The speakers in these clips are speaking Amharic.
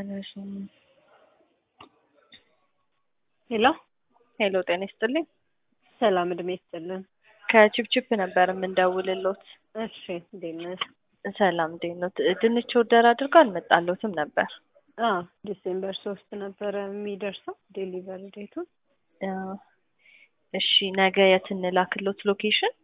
አያነሱም። ሄሎ ሄሎ ጤና ይስጥልኝ። ሰላም እድሜ ይስጥልን። ከቺፕቺፕ ነበር የምንደውልሎት። እሺ እንዴት ነሽ? ሰላም እንዴት ነው? ድንች ወደር አድርጎ አልመጣለትም ነበር። አዎ ዲሴምበር ሶስት ነበረ የሚደርሰው ዴሊቨሪ ዴቱ። አዎ። እሺ ነገ የት እንላክሎት ሎኬሽን?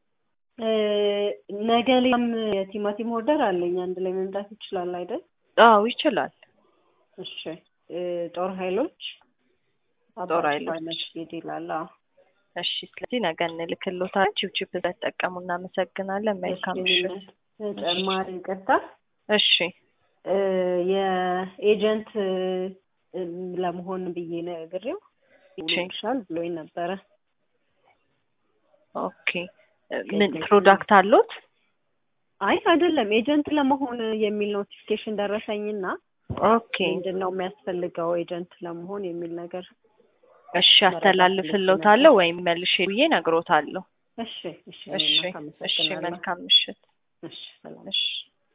ነገ ሌላም የቲማቲም ኦርደር አለኝ አንድ ላይ መምጣት ይችላል አይደል? አዎ ይችላል። እሺ ጦር ኃይሎች ጦር ኃይሎች መስጊድ ይላል። አዎ እሺ ስለዚህ ነገ እንልክሎታለን። ቺፕቺፕ ተጠቀሙ። እናመሰግናለን። መልካም ምሽት። ተጨማሪ ይቅርታ እሺ የኤጀንት ለመሆን ብዬ ነግሬው ይሻል ብሎኝ ነበረ። ኦኬ ምን ፕሮዳክት አሉት? አይ አይደለም፣ ኤጀንት ለመሆን የሚል ኖቲፊኬሽን ደረሰኝና ኦኬ ምንድን ነው የሚያስፈልገው ኤጀንት ለመሆን የሚል ነገር እሺ አስተላልፍልዎታለሁ ወይም መልሼ ብዬ ነግሮታለሁ። እሺ እሺ እሺ እሺ መልካም ምሽት። እሺ ሰላም እሺ